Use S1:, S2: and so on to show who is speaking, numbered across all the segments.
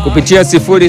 S1: kupitia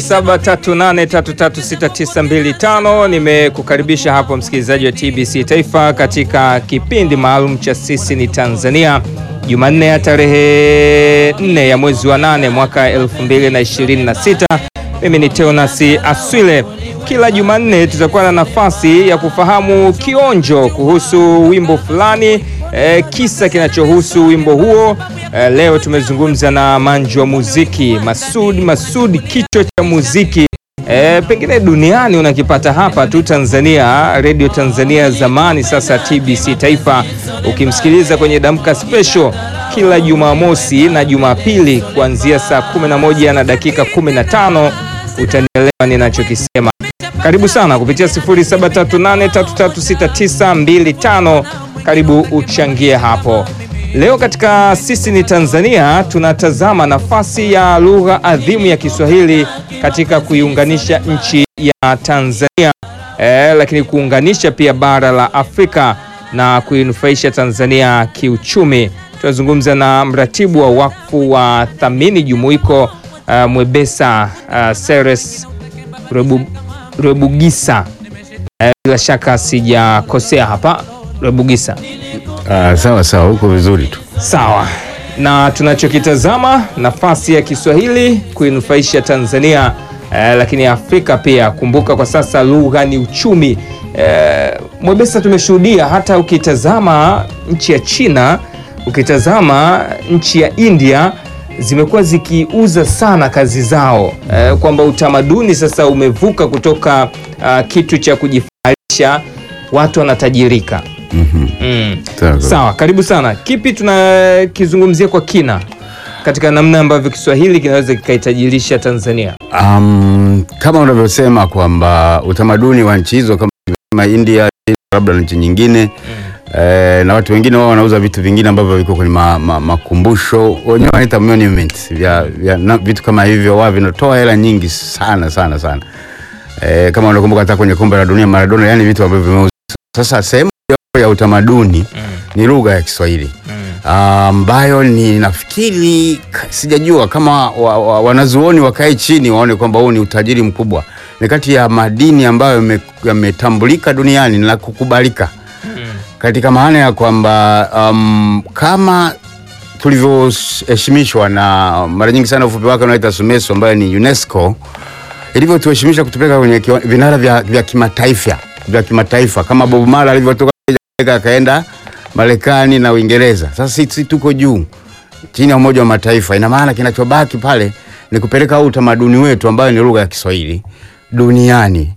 S1: 0738336925 nimekukaribisha hapo msikilizaji wa TBC Taifa katika kipindi maalum cha sisi ni Tanzania, Jumanne ya tarehe 4 ya mwezi wa 8 mwaka 2026. Mimi ni Teonasi Aswile. Kila Jumanne tutakuwa na nafasi ya kufahamu kionjo kuhusu wimbo fulani, eh, kisa kinachohusu wimbo huo. Eh, leo tumezungumza na manju wa muziki Masud Masud, kichwa cha muziki eh, pengine duniani unakipata hapa tu Tanzania, Radio Tanzania zamani, sasa TBC Taifa, ukimsikiliza kwenye Damka Special kila Jumamosi na Jumapili kuanzia saa 11 na dakika 15 utanielewa ninachokisema. Karibu sana kupitia 0738336925 karibu uchangie hapo. Leo katika sisi ni Tanzania tunatazama nafasi ya lugha adhimu ya Kiswahili katika kuiunganisha nchi ya Tanzania eh, lakini kuunganisha pia bara la Afrika na kuinufaisha Tanzania kiuchumi. Tunazungumza na mratibu wa wakfu wa Thamini Jumuiko uh, Mwebesa uh, Seres Rebu, Rebugisa eh, bila shaka sijakosea hapa Rebugisa.
S2: Ah, sawa sawa, huko vizuri tu.
S1: Sawa, na tunachokitazama nafasi ya Kiswahili kuinufaisha Tanzania eh, lakini Afrika pia. Kumbuka kwa sasa lugha ni uchumi. Eh, Mwebesa, tumeshuhudia hata ukitazama nchi ya China, ukitazama nchi ya India zimekuwa zikiuza sana kazi zao eh, kwamba utamaduni sasa umevuka kutoka ah, kitu cha kujifaharisha, watu wanatajirika.
S2: Mhm.
S1: Mm.
S2: Sawa.
S1: Sawa, karibu sana. Kipi tunakizungumzia kwa kina katika namna ambavyo Kiswahili kinaweza kikaitajirisha Tanzania?
S2: Um, kama unavyosema kwamba utamaduni wa nchi hizo kama kama India, labda na nchi nyingine eh, na watu wengine wao wanauza vitu vingine ambavyo viko kwenye ma, ma, makumbusho wenyewe wanaita monuments vya, vya na, vitu kama hivyo wao vinatoa hela nyingi sana sana sana. Eh, kama unakumbuka hata kwenye kombe la dunia Maradona, yani vitu ambavyo vimeuzwa. Sasa sehemu ya utamaduni ni lugha ya Kiswahili ambayo ni nafikiri ka- sijajua kama wa, wa, wanazuoni wakae chini waone kwamba huu ni utajiri mkubwa. Ni kati ya madini ambayo yame- yametambulika duniani na kukubalika katika maana ya kwamba um, kama tulivyoheshimishwa na mara nyingi sana ufupi wake unaita SUMESO ambayo ni UNESCO ilivyotuheshimisha kutupeleka kwenye kiwa- vinara vya, vya kimataifa vya kimataifa kama Bob Marley alivyotoka Jamaica akaenda Marekani na Uingereza. Sasa sisi tuko juu chini ya Umoja wa Mataifa. Ina maana kinachobaki pale ni kupeleka huu utamaduni wetu ambayo ni lugha ya Kiswahili duniani,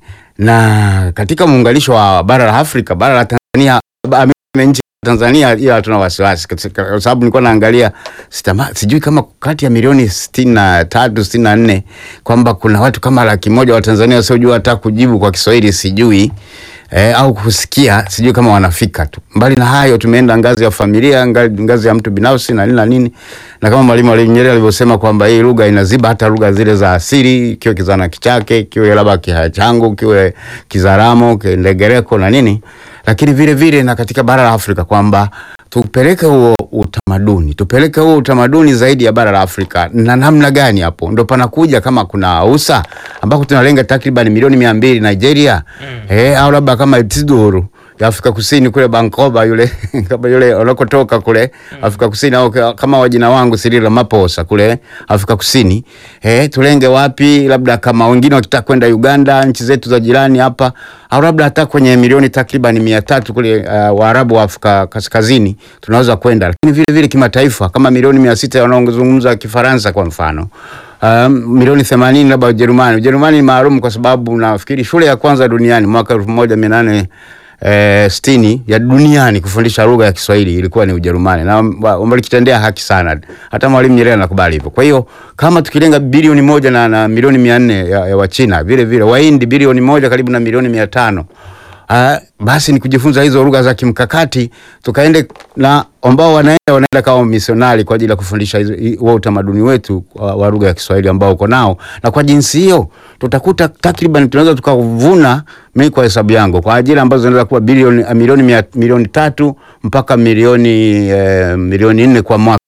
S2: na katika muunganisho wa bara la Afrika, bara la Tanzania, ba- nchi ya Tanzania, ila hatuna wasiwasi katika- kwa sababu nilikuwa naangalia sitama, sijui kama kati ya milioni sitini na tatu sitini na nne kwamba kuna watu kama laki moja wa Tanzania wasiojua hata kujibu kwa Kiswahili sijui eh, au kusikia sijui kama wanafika tu. Mbali na hayo, tumeenda ngazi ya familia, ngazi, ngazi ya mtu binafsi na nini na nini, na kama Mwalimu Mwalimu Nyerere alivyosema kwamba hii lugha inaziba hata lugha zile za asili, kiwe Kizana Kichake, kiwe labda Kihachangu, kiwe Kizaramo, Kindegereko na nini, lakini vile vile na katika bara la Afrika kwamba tupeleke huo utamaduni, tupeleke huo utamaduni zaidi ya bara la Afrika. Na namna gani? Hapo ndo panakuja kama kuna usa ambako tunalenga takriban milioni mia mbili Nigeria eh, au labda kama Isidoro ya Afrika Kusini kule Bankoba yule kama yule unakotoka kule Afrika Kusini au ka- kama wajina wangu Cyril Ramaphosa kule Afrika Kusini eh, tulenge wapi? Labda kama wengine wakitaka kwenda Uganda, nchi zetu za jirani hapa, au labda hata kwenye milioni takriban mia tatu kule uh, Waarabu wa Afrika Kaskazini tunaweza kwenda, lakini vile vile kimataifa kama milioni mia sita wanaozungumza Kifaransa kwa mfano Um, milioni themanini labda Ujerumani. Ujerumani ni maalum kwa sababu nafikiri shule ya kwanza duniani mwaka elfu moja mia nane eh, sitini ya duniani kufundisha lugha ya Kiswahili ilikuwa ni Ujerumani na wa- wamelikitendea haki sana. Hata Mwalimu Nyerere anakubali hivyo. Kwa hiyo kama tukilenga bilioni moja na, na milioni mia nne ya, ya Wachina vile vile Wahindi bilioni moja karibu na milioni mia tano Ah, basi ni kujifunza hizo lugha za kimkakati tukaende na ambao wanaenda wanaenda kama misionari kwa ajili ya kufundisha hizo- hi- huo utamaduni wetu wa, wa lugha ya Kiswahili ambao uko nao, na kwa jinsi hiyo tutakuta takriban tunaweza tukavuna, mimi kwa hesabu yangu, kwa ajira ambazo zinaweza kuwa bilioni milioni mia, milioni tatu mpaka milioni eh, milioni nne kwa mwaka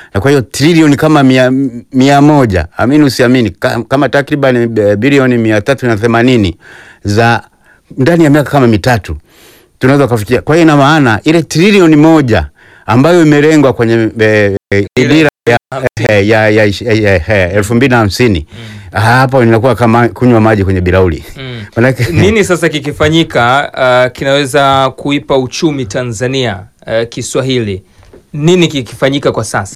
S2: na kwa hiyo trilioni kama mia, mia moja amini usiamini, ka- kama takriban eh, bilioni mia tatu na themanini za ndani ya miaka kama mitatu tunaweza kufikia. Kwa hiyo ina maana ile trilioni moja ambayo imelengwa kwenye eh, eh, dira ya, eh, ya, ya, ya, ya, ya elfu mbili na hamsini hapo inakuwa kama kunywa maji kwenye bilauri
S1: Mm.
S2: Manake-
S1: Nini sasa kikifanyika uh, kinaweza kuipa uchumi Tanzania uh, Kiswahili? Nini kikifanyika kwa sasa?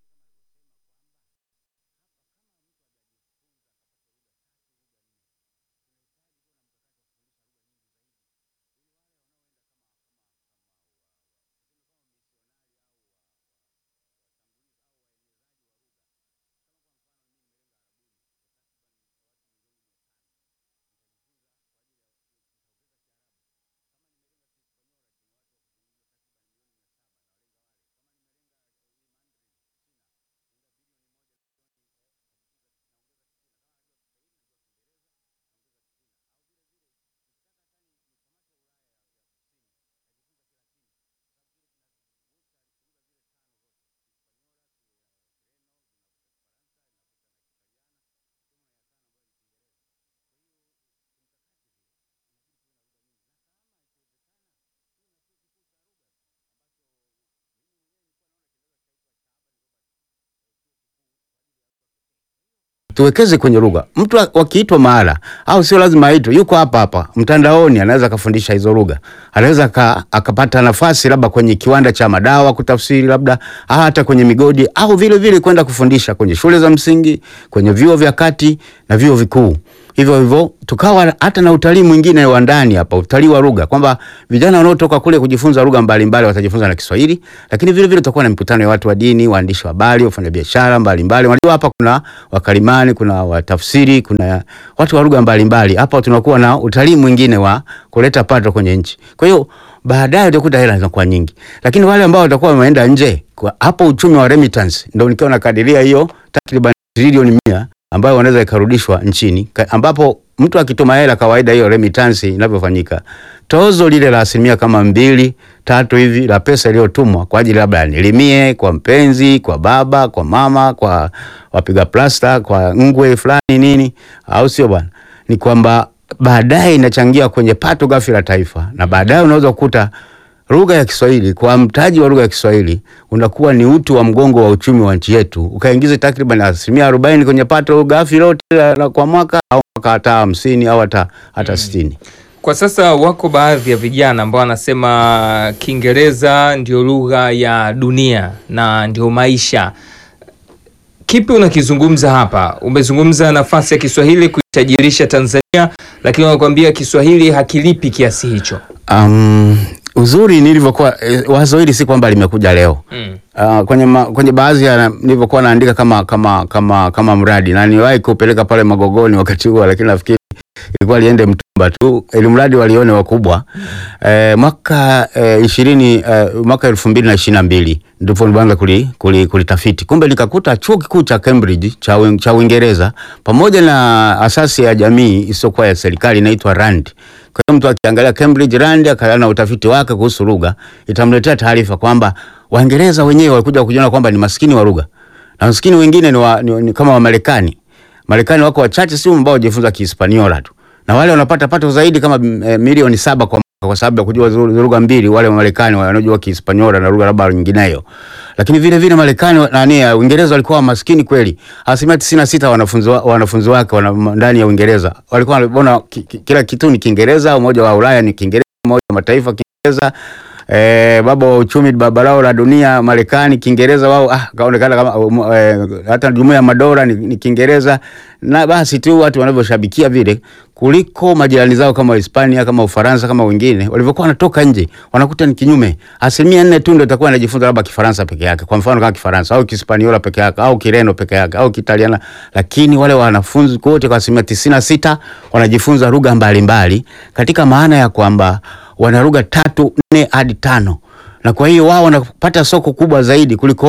S2: tuwekeze kwenye lugha. Mtu wakiitwa mahala au sio lazima aitwe, yuko hapa hapa mtandaoni, anaweza akafundisha hizo lugha, anaweza aka- akapata nafasi labda kwenye kiwanda cha madawa kutafsiri, labda au hata kwenye migodi, au vile vile kwenda kufundisha kwenye shule za msingi, kwenye vyuo vya kati na vyuo vikuu. Hivyo hivyo tukawa hata na utalii mwingine wa ndani hapa, utalii wa lugha, kwamba vijana wanaotoka kule kujifunza lugha mbalimbali watajifunza na Kiswahili, lakini vile vile tutakuwa na mikutano ya watu wa dini, waandishi wa habari, wafanyabiashara mbalimbali. Unajua hapa kuna wakalimani, kuna watafsiri, kuna watu wa lugha mbalimbali. Hapa tunakuwa na utalii mwingine wa kuleta pato kwenye nchi. Kwa hiyo baadaye utakuta hela zinakuwa nyingi, lakini wale ambao watakuwa wameenda nje, kwa hapo uchumi wa remittance ndio nikiwa nakadiria hiyo takriban trilioni mia ambayo wanaweza ikarudishwa nchini ka- ambapo mtu akituma hela kawaida, hiyo remittance inavyofanyika, tozo lile la asilimia kama mbili tatu hivi la pesa iliyotumwa kwa ajili labda nilimie kwa mpenzi, kwa baba, kwa mama, kwa wapiga plasta, kwa ngwe fulani nini, au sio bwana? Ni kwamba baadaye inachangia kwenye pato ghafi la taifa, na baadaye unaweza kukuta lugha ya Kiswahili kwa mtaji wa lugha ya Kiswahili unakuwa ni uti wa mgongo wa uchumi wa nchi yetu, ukaingiza takriban asilimia arobaini kwenye pato ghafi lote la, la kwa mwaka au mwaka hata hamsini au hata hata sitini.
S1: Kwa sasa wako baadhi ya vijana ambao wanasema Kiingereza ndio lugha ya dunia na ndio maisha. Kipi unakizungumza hapa? Umezungumza nafasi ya Kiswahili kuitajirisha Tanzania, lakini wanakuambia Kiswahili hakilipi kiasi hicho.
S2: Um, uzuri nilivyokuwa eh, wazo hili si kwamba limekuja leo
S1: Mm.
S2: Uh, kwenye, ma, kwenye baadhi ya nilivyokuwa naandika kama kama kama kama mradi na niwahi kupeleka pale Magogoni wakati huo, lakini nafikiri ilikuwa liende Mtumba tu ili mradi walione wakubwa. Eh, mwaka eh, ishirini eh, mwaka elfu mbili na ishirini na mbili ndipo nilianza kuli, kuli, kulitafiti. Kumbe nikakuta chuo kikuu cha Cambridge cha, Uin- cha Uingereza pamoja na asasi ya jamii isiyokuwa ya serikali inaitwa RAND. Kwa hiyo mtu akiangalia Cambridge RAND akaanza na utafiti wake kuhusu lugha, itamletea taarifa kwamba Waingereza wenyewe walikuja kujiona kwamba ni maskini wa lugha na maskini wengine ni, wa, ni, ni kama Wamarekani. Marekani wako wachache si ambao wajifunza Kihispaniola tu, na wale wanapata pato zaidi kama mm, eh, milioni saba kwa mwaka kwa sababu ya kujua zu- lugha mbili. Wale wa Marekani wanaojua Kihispaniola na lugha labda nyingineyo, lakini vile vile Marekani wa- nani ya Uingereza walikuwa maskini kweli. Asilimia tisini na sita wanafunzi wa, wanafunzi wake wana, ndani ya Uingereza walikuwa wanaona ki, ki, kila kitu ni Kiingereza. Umoja wa Ulaya ni Kiingereza, Umoja wa Mataifa Kiingereza eh, baba wa uchumi baba lao la dunia Marekani Kiingereza wao ah, kaonekana kama um, eh, hata jumuiya ya madola ni, ni Kiingereza na basi tu watu wanavyoshabikia vile kuliko majirani zao kama Hispania kama Ufaransa kama wengine walivyokuwa wanatoka nje wanakuta ni kinyume. Asilimia nne tu ndio itakuwa anajifunza labda Kifaransa peke yake, kwa mfano kama Kifaransa au Kispaniola peke yake au Kireno peke yake au Kitaliana, lakini wale wanafunzi wote kwa asilimia tisini na sita wanajifunza lugha mbalimbali katika maana ya kwamba wana lugha tatu nne hadi tano, na kwa hiyo wao wanapata soko kubwa zaidi kuliko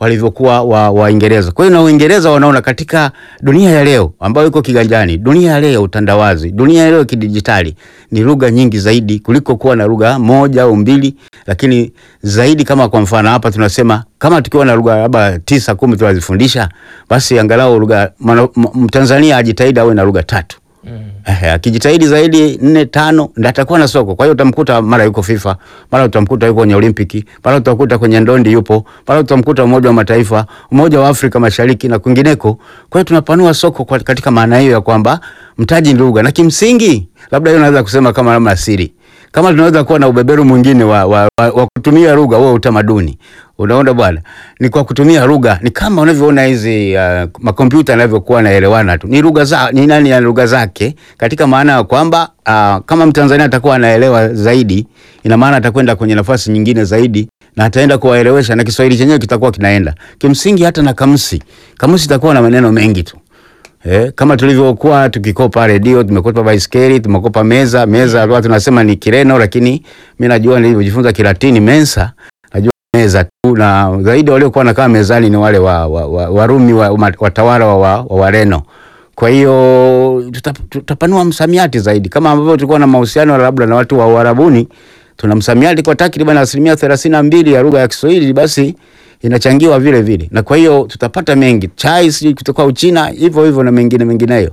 S2: walivyokuwa wa Waingereza. Kwa hiyo na Uingereza wanaona katika dunia ya leo ambayo iko kiganjani, dunia ya leo utandawazi, dunia ya leo kidijitali, ni lugha nyingi zaidi kuliko kuwa na lugha moja au mbili, lakini zaidi. Kama kwa mfano hapa tunasema kama tukiwa na lugha labda tisa kumi tunazifundisha, basi angalau lugha Mtanzania ajitahidi awe na lugha tatu. Eh, akijitahidi zaidi nne tano ndio atakuwa na soko. Kwa hiyo utamkuta mara yuko FIFA, mara utamkuta yuko kwenye Olimpiki, mara utamkuta kwenye ndondi yupo, mara utamkuta Umoja wa Mataifa, Umoja wa Afrika Mashariki na kwingineko. Kwa hiyo tunapanua soko kwa katika maana hiyo ya kwamba mtaji ni lugha, na kimsingi labda hiyo naweza kusema kama namna siri kama tunaweza kuwa na ubeberu mwingine wa, wa, wa, wa kutumia lugha huo utamaduni. Unaona bwana, ni kwa kutumia lugha, ni kama unavyoona hizi uh, makompyuta yanavyokuwa naelewana tu, ni lugha za ni nani ya lugha zake, katika maana ya kwamba uh, kama Mtanzania atakuwa anaelewa zaidi, ina maana atakwenda kwenye nafasi nyingine zaidi na ataenda kuwaelewesha na Kiswahili chenyewe kitakuwa kinaenda kimsingi. Hata na kamusi, kamusi itakuwa na maneno mengi tu. Eh, kama tulivyokuwa tukikopa redio, tumekopa baiskeli, tumekopa meza. Meza kwa tunasema ni Kireno, lakini mimi najua nilivyojifunza Kilatini mensa, najua meza tu, na zaidi waliokuwa wanakaa mezani ni wale wa, wa, wa, Warumi wa, watawala wa, wa, wa Wareno. Kwa hiyo tuta, tutapanua msamiati zaidi, kama ambavyo tulikuwa na mahusiano labda na watu wa Uarabuni, tuna msamiati kwa takriban asilimia thelathini na mbili ya lugha ya Kiswahili basi inachangiwa vile vile, na kwa hiyo tutapata mengi chai sijui kutoka Uchina hivyo hivyo na mengine mengineyo.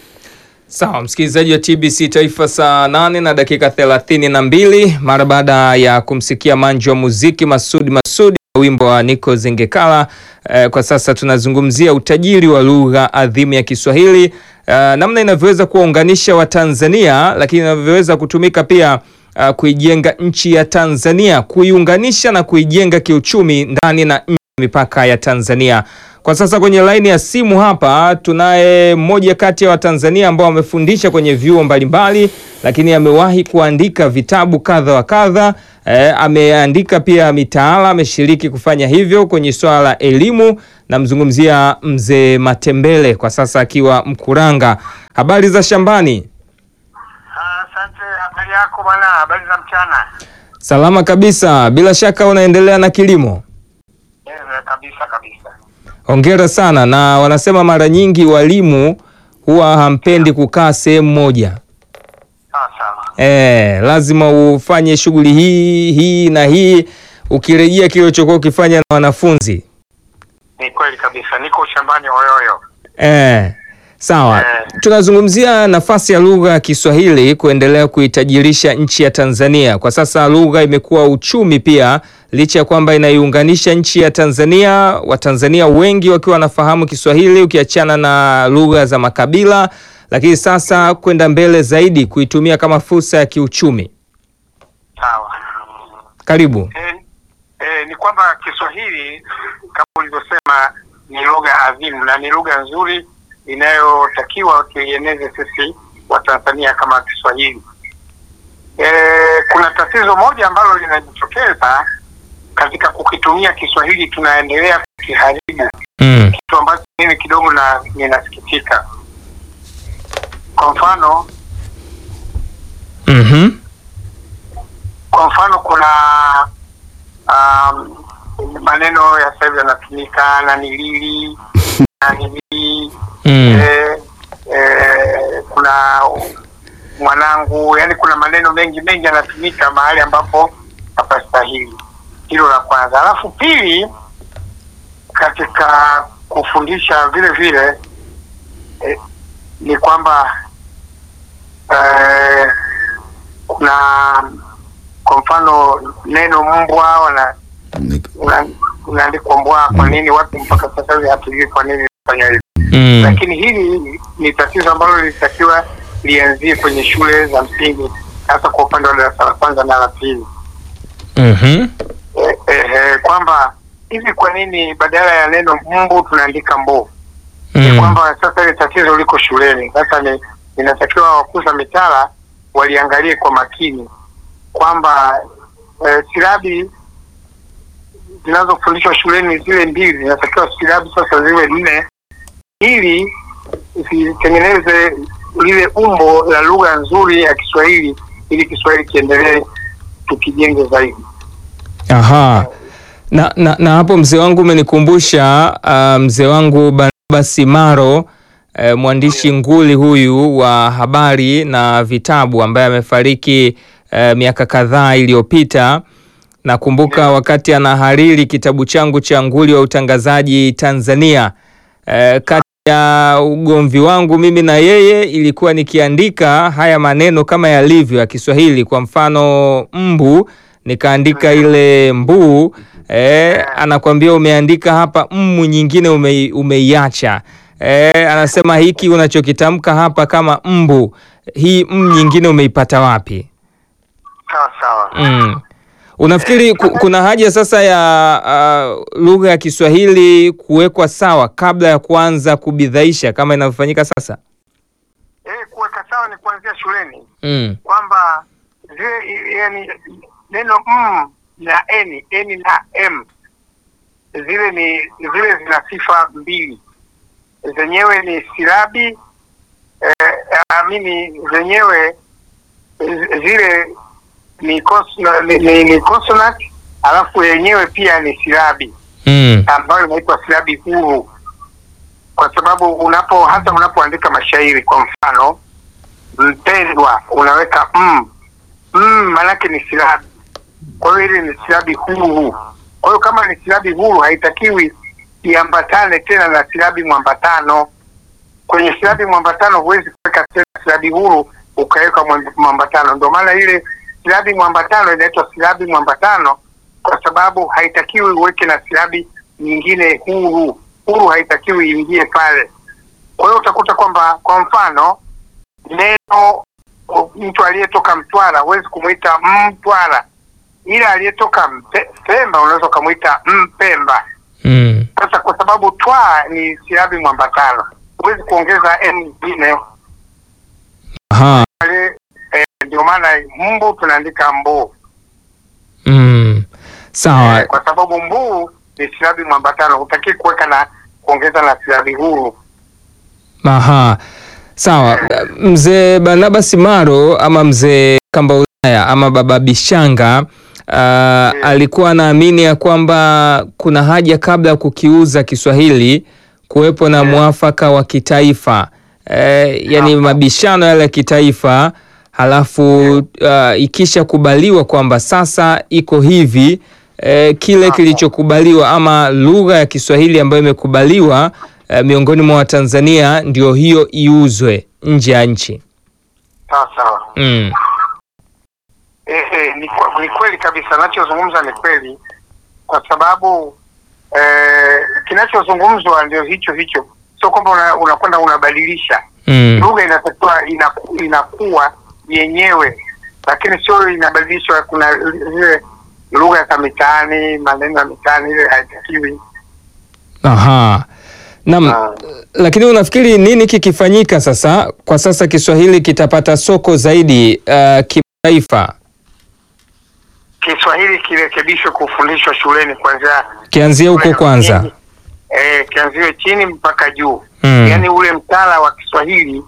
S1: Sawa, msikilizaji wa TBC Taifa, saa nane na dakika thelathini na mbili mara baada ya kumsikia manji wa muziki Masudi Masudi wimbo wa Nico Zengekala. Eh, kwa sasa tunazungumzia utajiri wa lugha adhimu ya Kiswahili, eh, namna inavyoweza kuwaunganisha Watanzania, lakini inavyoweza kutumika pia Uh, kuijenga nchi ya Tanzania, kuiunganisha na kuijenga kiuchumi ndani na nje ya mipaka ya Tanzania. Kwa sasa kwenye laini ya simu hapa tunaye mmoja kati ya Watanzania ambao wamefundisha kwenye vyuo mbalimbali, lakini amewahi kuandika vitabu kadha wa kadha. Eh, ameandika pia mitaala, ameshiriki kufanya hivyo kwenye swala la elimu. Namzungumzia Mzee Matembele, kwa sasa akiwa Mkuranga. Habari za shambani?
S3: Asante. Habari yako bwana? Habari za mchana?
S1: Salama kabisa. Bila shaka unaendelea na kilimo?
S3: Eh, kabisa kabisa.
S1: Hongera sana. Na wanasema mara nyingi walimu huwa hampendi kukaa sehemu moja.
S3: Sawa sawa.
S1: Eh, lazima ufanye shughuli hii hii na hii, ukirejea kile ulichokuwa ukifanya na wanafunzi.
S3: Ni kweli kabisa, niko shambani Oyoyo.
S1: Eh, sawa.
S3: Eh.
S1: Tunazungumzia nafasi ya lugha ya Kiswahili kuendelea kuitajirisha nchi ya Tanzania. Kwa sasa lugha imekuwa uchumi pia, licha ya kwamba inaiunganisha nchi ya Tanzania, Watanzania wengi wakiwa wanafahamu Kiswahili, ukiachana na lugha za makabila, lakini sasa kwenda mbele zaidi kuitumia kama fursa ya kiuchumi.
S3: Sawa.
S1: Karibu.
S3: Eh, eh, ni kwamba Kiswahili kama ulivyosema ni lugha adhimu na ni lugha nzuri inayotakiwa tuieneze sisi Watanzania kama Kiswahili. Eh, kuna tatizo moja ambalo linajitokeza katika kukitumia Kiswahili, tunaendelea kukiharibu,
S1: Mm.
S3: kitu ambacho mimi kidogo na ninasikitika. Kwa mfano
S1: Mhm.
S3: kwa mfano kuna um, maneno ya sasa hivi yanatumika na nilili na nilii
S1: Mm.
S3: eh, eh, kuna mwanangu, yani kuna maneno mengi mengi yanatumika mahali ambapo hapastahili. Hilo la kwanza. Alafu pili, katika kufundisha vile vile eh, ni kwamba eh, kuna kwa mfano neno mbwa wana una- unaandikwa mbwa. Kwa nini watu mpaka sasa hivi hatujui kwa nini fanya hivyo?
S1: Mm.
S3: Lakini hili ni tatizo ambalo lilitakiwa lianzie kwenye shule za msingi, hasa kwa upande wa darasa la kwanza na la pili
S1: Mhm.
S3: eh, eh, eh, kwamba hivi kwa nini badala ya neno mbu tunaandika mbo? Ni
S1: Mm.
S3: kwamba sasa ile tatizo liko shuleni. Sasa ni inatakiwa wakuza mitaala waliangalie kwa makini kwamba eh, silabi zinazofundishwa shuleni zile mbili zinatakiwa silabi sasa ziwe nne ili zitengeneze lile umbo la lugha nzuri ya Kiswahili ili Kiswahili kiendelee tukijenge zaidi.
S1: Aha. Na, na, na hapo mzee wangu umenikumbusha uh, mzee wangu Barnaba Simaro uh, mwandishi nguli huyu wa habari na vitabu ambaye amefariki uh, miaka kadhaa iliyopita. Nakumbuka wakati anahariri kitabu changu cha nguli wa utangazaji Tanzania uh, kati ya ugomvi wangu mimi na yeye ilikuwa nikiandika haya maneno kama yalivyo ya Kiswahili. Kwa mfano mbu, nikaandika ile mbuu eh, anakwambia umeandika hapa mmu nyingine ume, umeiacha eh, anasema hiki unachokitamka hapa kama mbu, hii m nyingine umeipata wapi?
S3: Sawa sawa.
S1: Mm. Unafikiri ku, kuna haja sasa ya uh, lugha ya Kiswahili kuwekwa sawa kabla ya kuanza kubidhaisha kama inavyofanyika sasa?
S3: Eh, kuweka sawa ni kuanzia shuleni
S1: Mm.
S3: kwamba zile yani neno m na n n na m zile ni zile zina sifa mbili zenyewe ni silabi eh, amini zenyewe z- zile ni, consonant, ni, ni, ni consonant alafu yenyewe pia ni silabi
S1: Mm.
S3: ambayo inaitwa silabi huru kwa sababu unapo hata unapoandika mashairi kwa mfano mpendwa unaweka m mm, maanake ni silabi kwa hiyo ile ni silabi huru kwa hiyo kama ni silabi huru haitakiwi iambatane tena na silabi mwambatano kwenye silabi mwambatano huwezi kuweka tena silabi huru ukaweka mwamb- mwambatano ndio maana ile silabi mwambatano inaitwa silabi mwambatano kwa sababu haitakiwi uweke na silabi nyingine huru huru haitakiwi iingie pale kwa hiyo utakuta kwamba kwa mfano neno o, mtu aliyetoka Mtwara huwezi kumwita Mtwara, ila aliyetoka Mpe- Pemba unaweza ukamwita Mpemba.
S1: Mm.
S3: Sasa kwa sababu twa ni silabi mwambatano, huwezi kuongeza n nyingine
S1: Aha.
S3: pale. Eh, ndio maana mbu tunaandika mbuu
S1: Mm. Sawa.
S3: eh, kwa sababu mbuu ni silabi mwambatano, hutaki kuweka na kuongeza na silabi huru.
S1: Aha. Sawa. Mzee Barnaba Simaro ama mzee Kambaulaya ama baba Bishanga uh, alikuwa anaamini ya kwamba kuna haja kabla ya kukiuza Kiswahili kuwepo na mwafaka wa kitaifa eh, yani mabishano yale ya kitaifa halafu uh, ikisha kubaliwa kwamba sasa iko hivi eh, kile kilichokubaliwa ama lugha ya Kiswahili ambayo imekubaliwa eh, miongoni mwa Watanzania ndio hiyo iuzwe nje ya nchi.
S3: Sawa sawa.
S1: Mm.
S3: Eh, eh, ni, kwa- ni kweli kabisa, nachozungumza ni kweli, kwa sababu eh, kinachozungumzwa ndio hicho hicho, sio kwamba una- unakwenda unabadilisha
S1: Mm.
S3: lugha. Inatakiwa inaku, inakuwa yenyewe, lakini sio inabadilishwa. Kuna zile lugha za mitaani, maneno ya mitaani, ile haitakiwi.
S1: Aha. Naam,
S3: Ah.
S1: lakini unafikiri nini kikifanyika sasa kwa sasa Kiswahili kitapata soko zaidi uh, kimataifa
S3: Kiswahili kirekebishwe kufundishwa shuleni kuanzia
S1: kianzia huko kwanza?
S3: eh, kianziwe chini mpaka juu
S1: Mm.
S3: yaani ule mtaala wa Kiswahili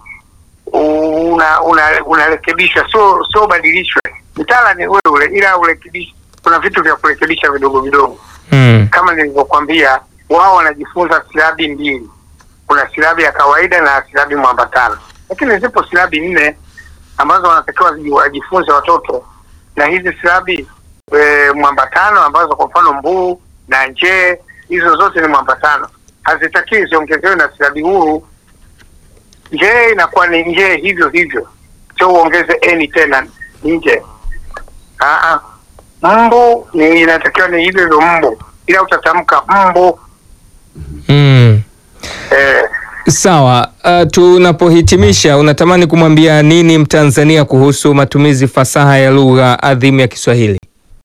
S3: una una- unarekebishwa, sio sio badilishwe. Mtaala ni ule ule, ila urekebishwe. Kuna vitu vya kurekebisha vidogo vidogo,
S1: Mm.
S3: kama nilivyokuambia, wao wanajifunza silabi mbili, kuna silabi ya kawaida na silabi mwambatano, lakini zipo silabi nne ambazo wanatakiwa zi- wajifunze watoto, na hizi silabi e, mwambatano ambazo kwa mfano mbuu na njee, hizo zote ni mwambatano, hazitakiwi ziongezewe na silabi huru. Njee inakuwa ni njee hivyo hivyo, sio uongeze eni tena nje. Aa, mbu ni inatakiwa ni hivyo hivyo mbu, ila utatamka mbu
S1: Mm.
S3: eh,
S1: Sawa. Uh, tunapohitimisha unatamani kumwambia nini Mtanzania kuhusu matumizi fasaha ya lugha adhimu ya Kiswahili?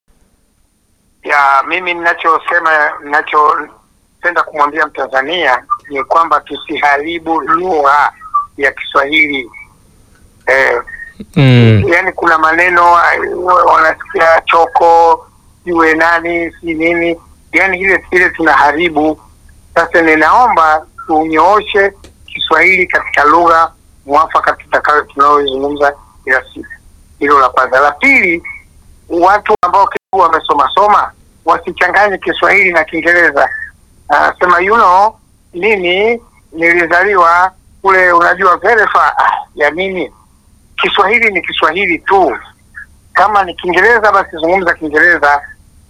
S3: ya mimi ninachosema ninachopenda kumwambia Mtanzania ni kwamba tusiharibu lugha ya Kiswahili eh,
S1: Mm.
S3: yaani kuna maneno eh, wanasikia choko iwe nani si nini, yaani ile ile tunaharibu. Sasa ninaomba tunyooshe Kiswahili katika lugha mwafaka tutakayo tunayozungumza kila siku. Hilo la kwanza. La pili, watu ambao kidogo wamesoma soma wasichanganye Kiswahili na Kiingereza. Anasema you know, mimi nilizaliwa kule, unajua very far. Ah, ya nini? Kiswahili ni Kiswahili tu. Kama ni Kiingereza basi zungumza Kiingereza.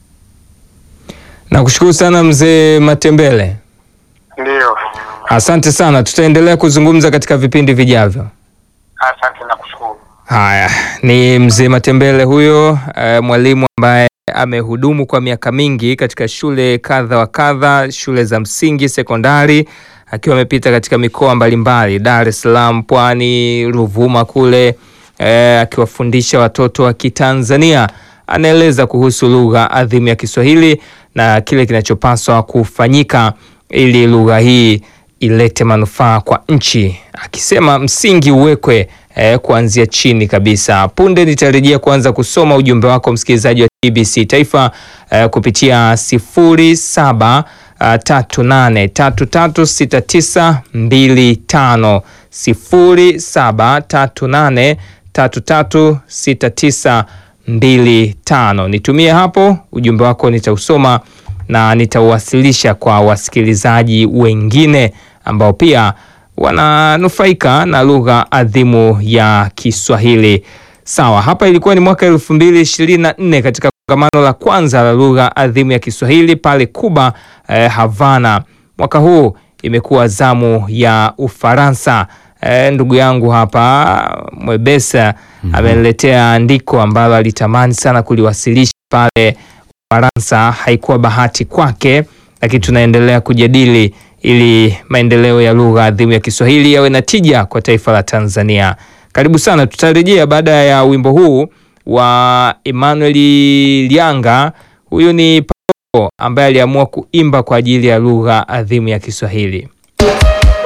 S1: Nakushukuru sana mzee Matembele,
S3: Ndio,
S1: asante sana. Tutaendelea kuzungumza katika vipindi vijavyo.
S3: asante na kushukuru.
S1: Haya, ni mzee Matembele huyo, eh, mwalimu ambaye amehudumu kwa miaka mingi katika shule kadha wa kadha, shule za msingi, sekondari, akiwa amepita katika mikoa mbalimbali, Dar es Salaam, Pwani, Ruvuma kule, eh, akiwafundisha watoto wa Kitanzania. Anaeleza kuhusu lugha adhimu ya Kiswahili na kile kinachopaswa kufanyika ili lugha hii ilete manufaa kwa nchi, akisema msingi uwekwe eh, kuanzia chini kabisa. Punde nitarejea kuanza kusoma ujumbe wako msikilizaji wa TBC Taifa eh, kupitia sifuri saba uh, tatu nane tatu tatu sita tisa mbili tano sifuri saba tatu nane tatu tatu sita tisa mbili tano. Nitumie hapo ujumbe wako, nitausoma na nitauwasilisha kwa wasikilizaji wengine ambao pia wananufaika na lugha adhimu ya Kiswahili. Sawa, hapa ilikuwa ni mwaka elfu mbili ishirini na nne katika kongamano la kwanza la lugha adhimu ya Kiswahili pale Kuba, eh, Havana. Mwaka huu imekuwa zamu ya Ufaransa. Eh, ndugu yangu hapa Mwebesa ameniletea andiko ambalo alitamani sana kuliwasilisha pale Ufaransa. Haikuwa bahati kwake, lakini tunaendelea kujadili ili maendeleo ya lugha adhimu ya Kiswahili yawe na tija kwa taifa la Tanzania. Karibu sana, tutarejea baada ya wimbo huu wa Emmanuel Lianga. Huyu ni Paulo ambaye aliamua kuimba kwa ajili ya lugha adhimu ya Kiswahili.